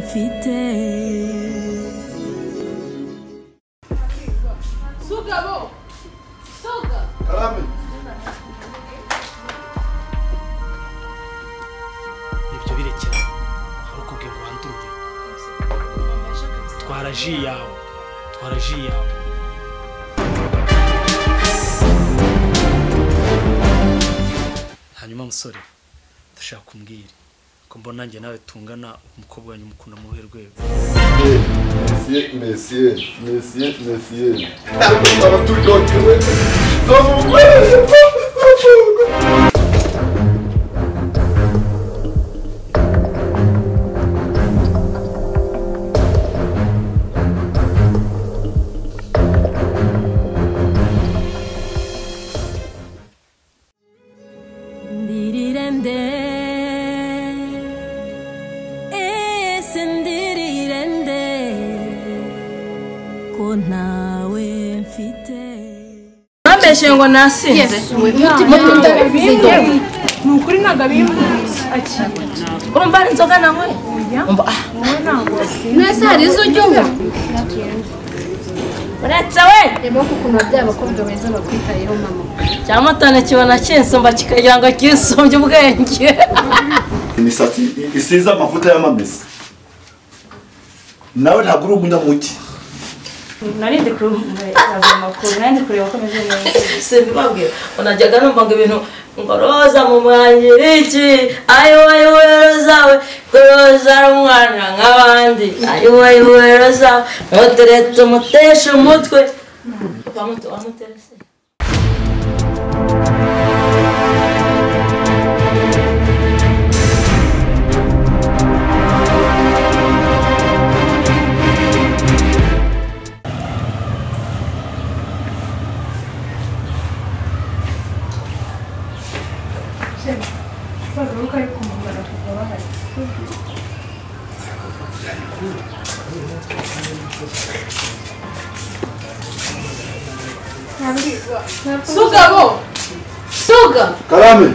mfite sugabo suga karame ibyo birekera hari ukubwira urandure twara ji yawe twara ji yawe hanyuma musore ndashaka kumbwira ko mbona nanjye nawe tungana umukobwa wanjye umukunda mu ruhe rwego mesiye mesiye mesiye mesiye abaturyotewe Ndiririmde Ese ndiririmde Ko ntawe mfite bambeshe ngo nasinze ni ukuri ntabwo abimbuzi urumva hari inzoga nanyweye Umva, ah, mwese hari izo ujya unywa uretse we reba ko ukuntu ababyeyi abakobwa beza bakwitayeho mama cyamatana kibona kinsumba kikagira ngo kinsumbye ubwenge imisatsi isize amavuta y'amamesa nawe ntabwo uri umunyamugi narinde kureba amakuru narinde kureba ko ameze neza simbabwira unajyaga numva ngo ibintu ngo roza mu mwangiri iki ayiwe ayiwe roza we ko roza ari umwana nk'abandi ayiwe ayiwe roza we ntuteretse umuteshe umutwe Wamute- wamuterese sugabo suga karame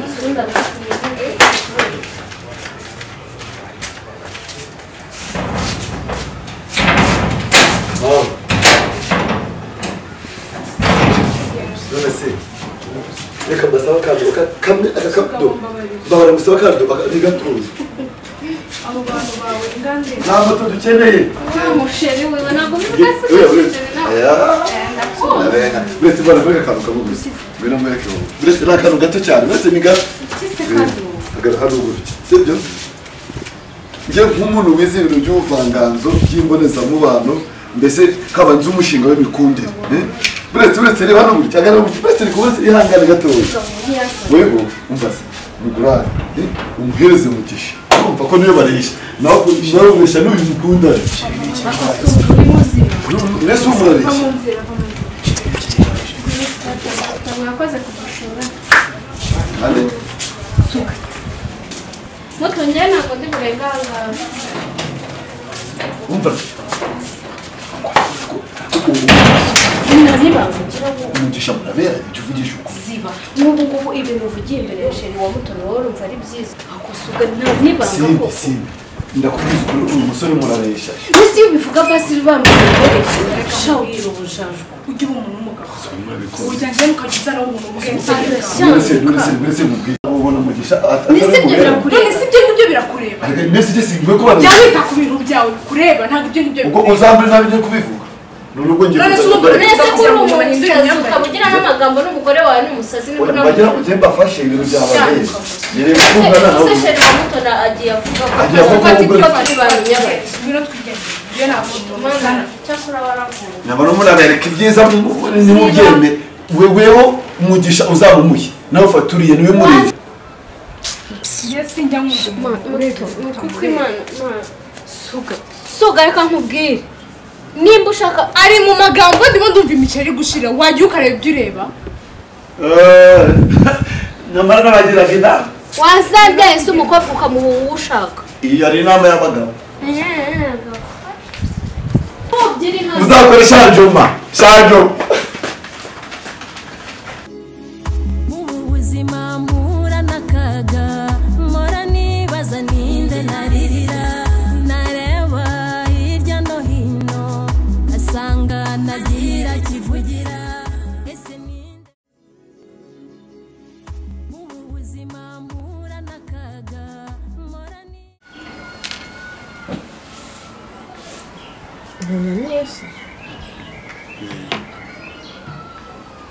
none se reka mbasaba akadobo ka- kamwe aka kadobo mbahora gusaba akadobo ntigatuze abo bantu bawe ingandire nta moto dukeneye wa musheri we ntabwo ubivuga se uretse ibara mureka akantu kamwe gusa ngwino mwereke wowe uretse ni akantu gato cyane uretse ni gato agara hano gutya sibyo njye nk'umuntu wize ibintu by'ubuvanganzo by'imbonezamubano mbese haba nzi umushinga w'imikundire eh? uretse uretse reba hano gutya agana gutya uretse ni kubona ihangane gatoya weho umva se mugurane eh? umuhereze umugisha urumva ko niyo barisha nawe nawe ubeshya n'uyu mukundana mbese umurarisha mwakoze kudusura Ande. mutongere ntabwo ndi burenganzira Umva. umugisha murabera ibyo uvugisha ukuri ziba n'ubu ngubu ibintu uvugiye imbere ya sheri wa mutoni wowe urumva ari byiza akosuga nta nibanga simbi koko simbi ndakubwiza ukuri uyu musore murabesha mbese iyo ubivuga basi bibanza kugurisha wira ubujaju ugira umuntu w'umugabo murabikora urya njyewe ukajya uzana umuntu w'umugabo mwese mwese mwese mubwira ubona umugisha Ni si ibyo ataramubera none si ibyo ngibyo birakureba mbese ujye singwe ko bana jya wita ku bintu byawe bikureba ntabwo ibyo ngibyo ubwo bikureba uzamure nabi njye kubivuga none ubwo ngiye None se kuza- umugore- mbese ko uri umusazi ukaba ugira n'amagambo n'umugore wawe ni umusazi Oya, n'ibura bagera ku gihe mbafashe ibintu byabaye Shaka. yere gukundana nawe se sheri wa mutoni agiye avuga ko Agiye avuga ko ubwo- turi ba minyabaye ngwino twigendere ibyo ntabwo mana bimubana cyakora waravuga nyabona murabereka ibyiza mu- nimubyemere weweho umugisha uzabumuye nawe ufata uriye niwe mureba njye sinjya nkunda umuntu ureba kuko imana imana suga suga reka nkubwire nimba ushaka ari mu magambo ndimo ndumva imiceri gushira wajya ukareba ibyo ureba Eh, nyamara n'abagiraga inama wazabyaye se umukobwa ukamuha uwo ushaka iyi yari inama y'abagabo Byiri nka- uzakore shanjoma shanjoma Ubu buzima mpura n'akaga Mpora nibaza ninde naririra Nareba bakivugira ese ninde mubu buzima mpura n'akaga mpora ni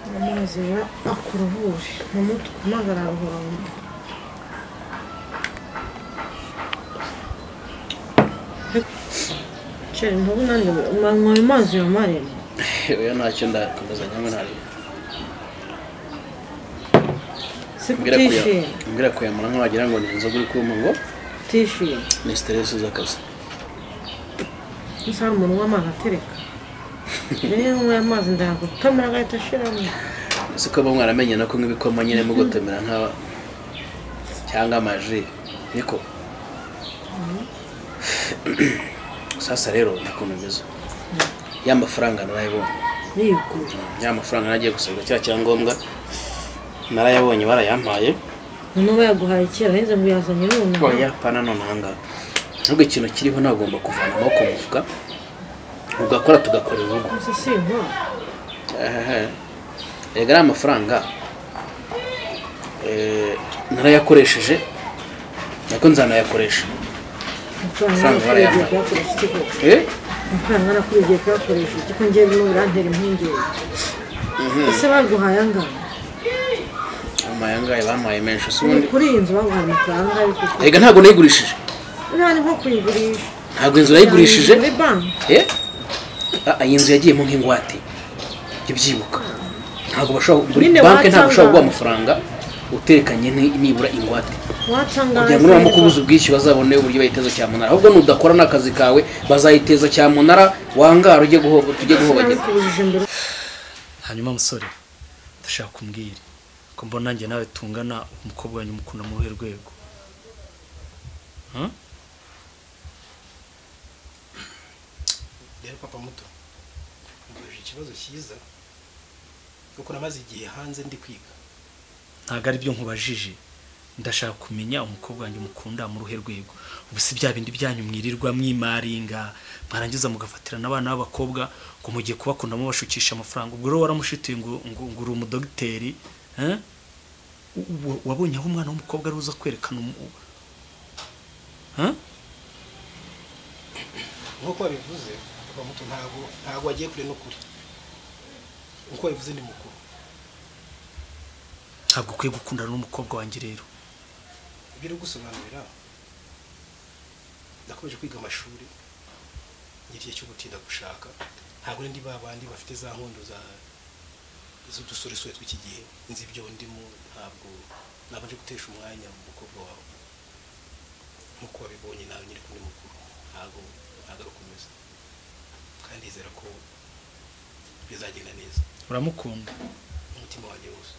amazi aba akuruhuje mu mutwe maze araruhura mu mutwe Chere, ntubu nanjye manywa ayo mazi ya marembo oya ntacyo ndakomeza nyamwe ntari si mbwira kuya kutishima mbwira kuyamura nko wagira ngo ni inzoga uri kumpa ngo kutishima ni siteresi z'akazi gusa hari umuntu w'amazi atereka rero nyweye amazi ndayagutamira agahita ashiramo ese ko bamwe waramenye no kunywa ibikoma nyine mugotomera nka cyangwa amaji niko sasa rero nakuntu mbizo ya mafaranga narayabonye yigura ya mafaranga nagiye gusabiza cya cyangombwa narayabonye barayampaye noneho bayaguhaye kera aheze ngo yazanye none oya pana none ahangaha nubwo ikintu kiriho ntagomba kuvana amaboko mu mufuka ugakora tugakora urugo gusa si intwaro Ehehe. erega ari amafaranga eh, narayakoresheje nako nzanayakoresha amafaranga Amafaranga narakuriye igihe barayampaye. kuyakoresha iki koko Eh? amafaranga narakuriye igihe kuyakoresha iki ko ngewe birimo birantera impungenge ese baguhaye angana amaye angahe bampaye menshi si ni ubundi kuri iyi nzu baguhaye amafaranga ariko erega ntabwo nayigurishije nta ni nko kuyigurisha ntabwo inzu nayigurishije muri banki Eh? Ah, iyi nzu yagiyemo nk'ingwate jya ubyibuka ntabwo bashobora muri Nyine banki ntabwo ushobora watangaye. guha amafaranga utekanye ni- nibura ingwate watangaza kugira ngo nibamara kubuza ubwishyu bazabone uburyo bayiteza cyamunara ahubwo nudakora n'akazi kawe bazayiteza cyamunara wangara ujye guhoba tujye guhobagira sinabikubujije mbere hanyuma musore ndashaka kumbwira ko mbona nanjye nawe tungana umukobwa wanyu mukunda mu ruhe rwego Hmm? rero papa muto mbajije ikibazo cyiza kuko namaze igihe hanze ndi kwiga ntabwo ari byo nkubajije ndashaka kumenya umukobwa wanjye mukunda mu ruhe rwego ubu si bya bindi byanyu mwirirwa mwimaringa mwarangiza mugafatirana abana b'abakobwa ngo mugiye kubakundamo bashukisha amafaranga ubwo rero waramushituye ngo ngo ngo uri umudogiteri eh? Wa- wabonye aho umwana w'umukobwa ari uza kwerekana umu- Eh? nk'uko wabivuze papa muto ntabwo ntabwo wagiye kure n'ukuri nk'uko wabivuze ni mukuru ntabwo ukwiye gukundana n'umukobwa wanjye rero ibyo uri gusobanurira nakomeje kwiga amashuri ngira igihe cyo gutinda gushaka ntabwo ndi ba bandi bafite za nkondo za z'udusoresore tw'iki gihe nzi ibyo ndimo ntabwo nabanje gutesha umwanya mu mukobwa wawe nk'uko wabibonye nawe nyiri kumwe mukuru ntabwo ntabwo ari ukomeza kandi nizera ko bizagenda neza uramukunda umutima wanjye wose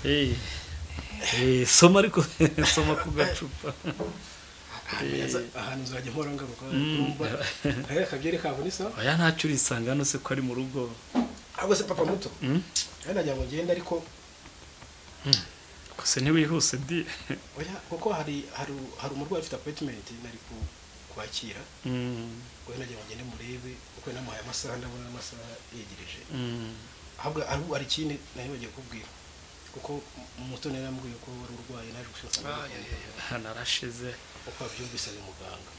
Eh, eh, soma ariko soma ku gacupa ahantu nzajya mpora ngaruka Mm. numva ntareka akabyere kabo ni sawa oya ntacyo urisanga hano se ko ari mu rugo ahubwo se papa muto Mm. nawe nagira ngo ngende ariko gusa ntiwihuse di oya kuko hari hari hari umurwayi ufite appointment nari ku- kwakira Mm, wowe nagira ngo ngende murebe kuko namuhaye amasaha ndabona amasaha yegereje mm. ahubwo ahubwo hari ikindi nari bagiye kubwira kuko umutoni yari yambwiye ko wari urwaye naje gushaka hano arashize uko wabyumvise ni muganga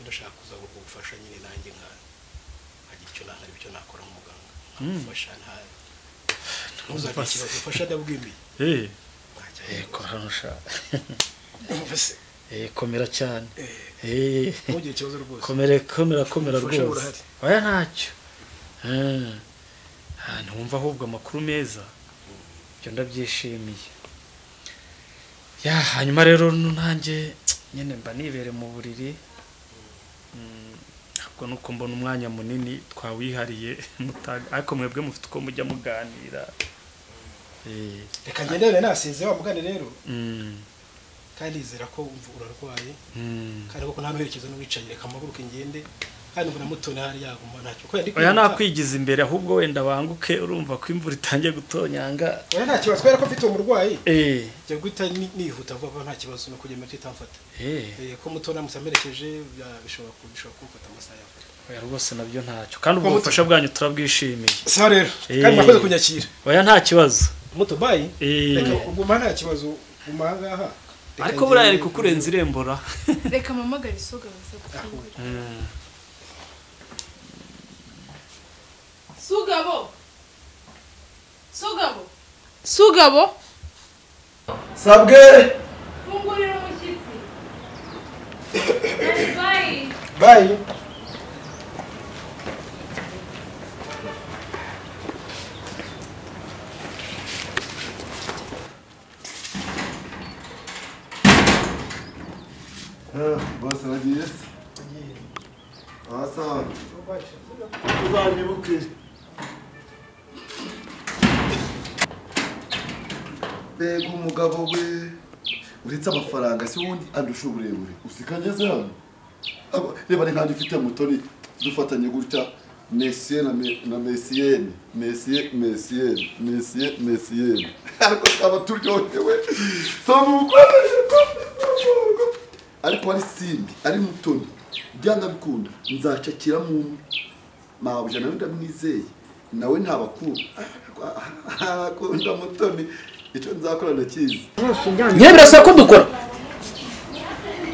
ndashaka kuza kugufasha nyine nanjye nka nkagira icyo nahari icyo nakora nk'umuganga nkagufasha nta ntuzagire Numva se. ikibazo ufasha ndabwimiye Eh, ntacyo eh, kora hano ushaka numva se Eh, komera cyane Eh, Eh, ntugire ikibazo rwose komera komera komera Ubufasha rwose burahari. oya ntacyo Eh, ah, ntiwumva ahubwo amakuru meza ibyo ndabyishimiye ya hanyuma rero no nanjye nyine mba nibere mu buriri Mm, ntabwo nuko mbona umwanya munini twawihariye mutaga ariko mwebwe mufite uko mujya muganira Eh, reka ngendere nasize wa mugani rero mm, kandi yizera ko umva urarwaye mm. kandi koko nta n'uherekezo n'uwicaye reka mpaguruke ngende kandi mbona mutoni hari yaguma ntacyo ko yari oya kwiruka. nakwigiza imbere ahubwo wenda banguke urumva ko imvura itangiye gutonyanga oya nta kibazo kubera ko mfite umurwayi eee njya guhita ni- nihuta vuba vuba nta kibazo ni ukugenda mpita mfata eee Eh, ko mutoni amutse amerekeje bya- bishobora ku- bishobora kumfata amasaha yawe oya rwose nabyo ntacyo kandi ubwo bufasha bwanyu turabwishimiye sa rero Eh. kandi mwakoze kunyakira oya nta kibazo moto bayi Eh. reka uguma nta kibazo guma aha ngaha Reka ariko buriya njyewe- ari kukurenza irembora reka mpamagare isoga baze gufungura sugabo sugabo sugabo sabwe fungurira umushyitsi Daddy, bye. bayi Ah, bose bagiye aha sawa uzanyibuke mbega umugabo we uretse amafaranga si wundi andusha uburebure usikageze hano Aba- reba ni nkanjye ufite mutoni dufatanye gutya mesiye na me- na mesiyeni mesiye mesiyeni mesiye mesiyeni ariko twaba turyohewe samukore ariko ari simbi ari mutoni byanga bikunda nzacakira mu mabuja nawe ndamwizeye nawe ntabakunda akunda mutoni icyo nzakora ndakizi nyine birasaba ko dukora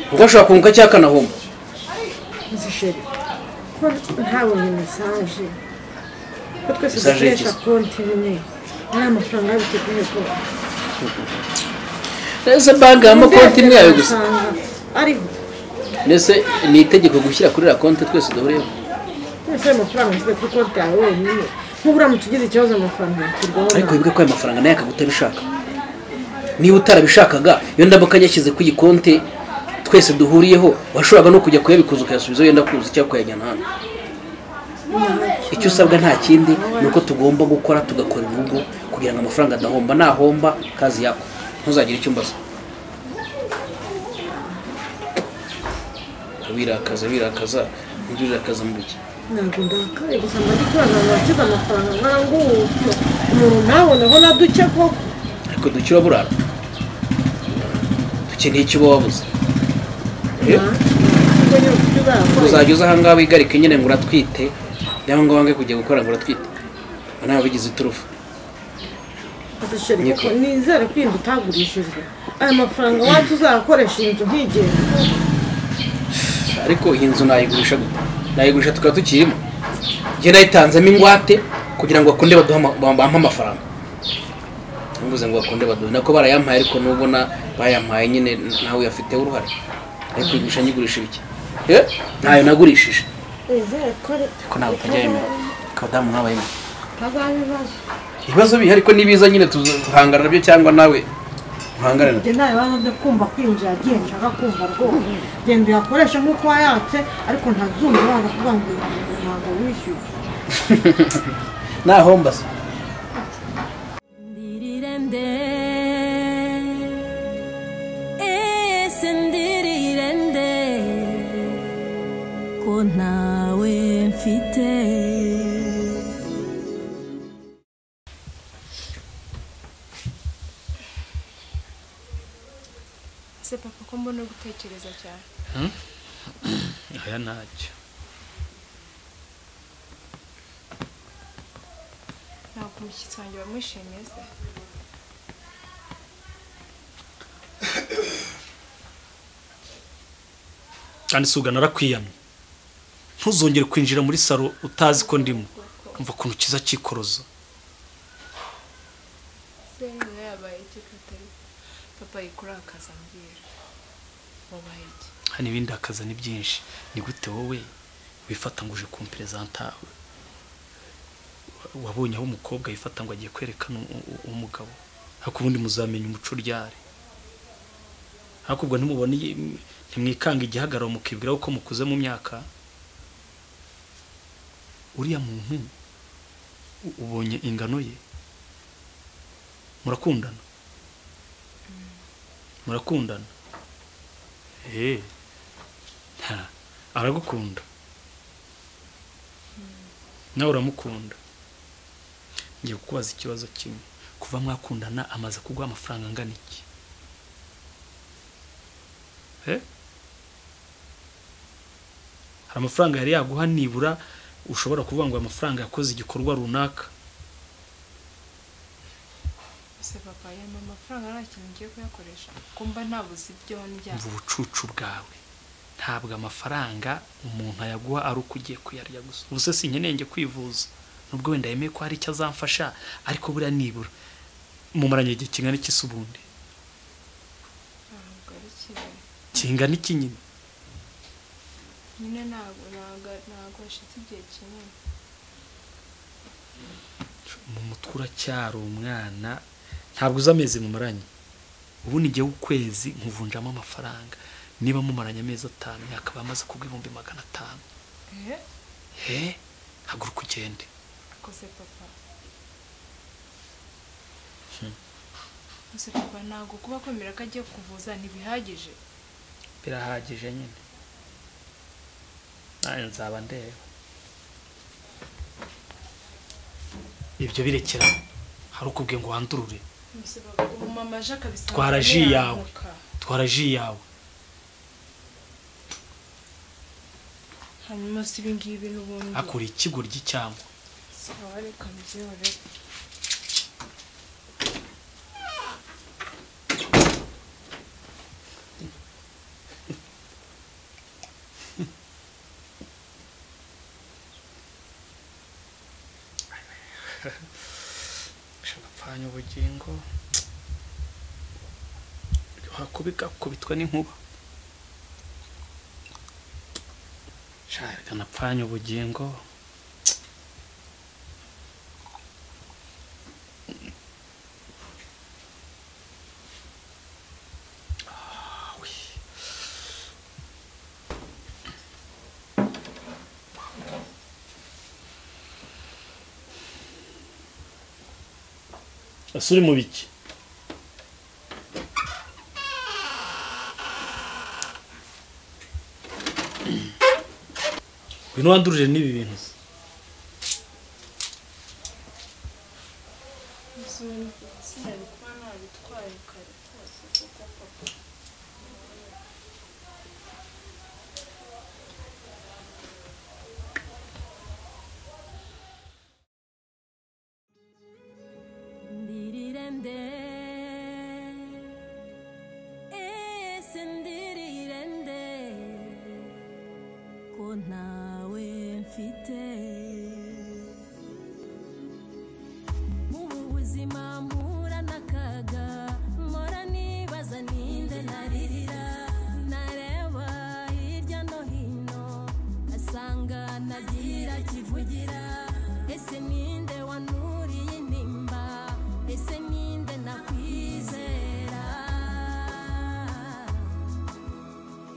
kuko ashobora kunguka cyangwa akanahuma zisheri ko ntabonye mesaje ko twese Mesaje dukoresha y'ikizi. konti imwe nta mafaranga yabiteguye ko ese banki yaba konti imwe yawe gusa ariho mbese ni itegeko gushyira kuri iriya konti twese duhuriyeho twese ayo mafaranga nshyize kuri konti yawe wenyine nk'ubu uramutse ugize ikibazo amafaranga yakirwaho ariko wibuke ko ayo mafaranga nayo akagutabishaka niba utarabishakaga iyo ndambuka yashyize ku iyi konti twese duhuriyeho washoboraga no kujya kuyabikuza ukayasubiza wenda kuza cyangwa ukayajyana hano icyo usabwa nta kindi ni uko tugomba gukora tugakora urugo kugira ngo amafaranga adahomba nahomba kazi yako ntuzagire icyo umbaza wirakaza wirakaza ujye urakaza mu biki ntabwo ndakaye gusa mba ndi kubona abantu bashyize amafaranga nkana ngutyo umuntu ntaboneho na duke koko ariko dukira burara dukeneye icyo uba wabuze Eh? ntabwo nyine ufite ubwakora uzajya uza ahangaha wigarike nyine ngo uratwite cyangwa ngo wange kujya gukora ngo uratwite ngo ntawe bigize iturufu zisheri kuko nizere ko inzu utagurishijwe aya mafaranga wacu uzakoresha iyi nzu nkigenga ariko iyi nzu nayigurisha gute nayigurisha tukaba tukirimo njye nayitanzemo ingwate kugira ngo bakunde baduhe ama- bampe amafaranga ntuvuze ngo bakunde baduhe nako barayampaye ariko n'ubwo na- bayampaye nyine nawe uyafiteho uruhare ariko yigurisha nyigurisha ibiki Eh? ntayo nagurishije nizere ko ari ko ntabwo utajya yemera ko abadamu nk'aba yemera ntazaba ibibazo ibibazo bihari ariko nibiza nyine tuzahangana nabyo cyangwa nawe uhangane nabyo njye nta bibazo byo kumva kwinjira agiye nshaka kumva rwose genda uyakoreshe nk'uko wayatse ariko ntazumva waza kuvuga ngo ntabwo wishyuye nahomba se Ndirire nde Ese ndirire nde Ko ntawe mfite se papa ko mbona gutekereza cyane oya ntacyo ntabwo umushyitsi wanjye wamwishimiye se kandi si ugana arakwiyamye ntuzongere kwinjira muri salo utazi ko ndimo umva ukuntu kiza cyikoroza se niba yabaye iki ko atari papa yikurakaza ambwira wabaye iki hano ibindi hakaza ni byinshi ni gute wowe wifata ngo uje kumperezanta wabonye aho umukobwa yifata ngo agiye kwerekana u- u- umugabo ariko ubundi muzamenya umuco uryare ariko ubwo ntimubone ntimwikanga igihagararo mukibwiraho ko mukuze mu myaka uriya muntu u- ubonye ingano ye murakundana murakundana eee aragukunda nawe uramukunda ngiye kukubaza ikibazo kimwe kuva mwakundana amaze kuguha amafaranga angana iki Eh? hari amafaranga yari yaguha nibura ushobora kuvuga ngo aya mafaranga yakoze igikorwa runaka ese papa yampa amafaranga nta kintu ngiye kuyakoresha ko mba ntabuze ibyo ndya umva ubucucu bwawe ntabwo amafaranga umuntu ayaguha ari uko ugiye kuyarya gusa ubu se sinkeneye njye kwivuza nubwo wenda yemeye ko hari icyo azamfasha ariko buriya nibura mumaranye igihe kingana iki se ubundi ntabwo ari kigali kingana iki nyine nyine ntabwo ntabwo ntabwo hashize igihe kinini mu mutwe uracyari umwana ntabwo uzi amezi mumaranye ubu ni igihe w'ukwezi nkuvunjamo amafaranga niba mumaranye amezi atanu yakaba amaze kugwa ibihumbi magana atanu eee he haguruka ugende kose papa kose papa ntabwo kuba akomera ko agiye kuvuza ntibihagije birahagije nyine nawe nzaba ndeba ibyo birekera hari ukubwiye ngo wandurure Mbese papa ubu mama aje akabisanga Twara ji yawe. ntiyanguka. twara ji yawe hanyuma si ibi ngibi n'ubundi akora ikigoryi cyangwa sawa reka mbyihore ushaka apfanya ubugingo wakubika kubitwa n'inkuba shaka anapfanya ubugingo Ah, we. ese uri mu biki ngwino wandurire n'ibi bintu sinari kuba nabitwaye kare rwose kuko papa Ndirirende. Ese ndirirende. Ko ntawe mfite. Mubu buzima mpura n'akaga, mpora nibaza ni nde naririra. Nareba hirya no hino, asanga ntagira kivugira. Ese ninde wanuriye intimba? Ese ninde nakwizera?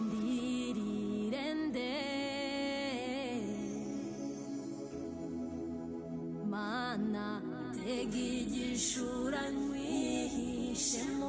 Ndirirende. mana tega igishura nkwihishemo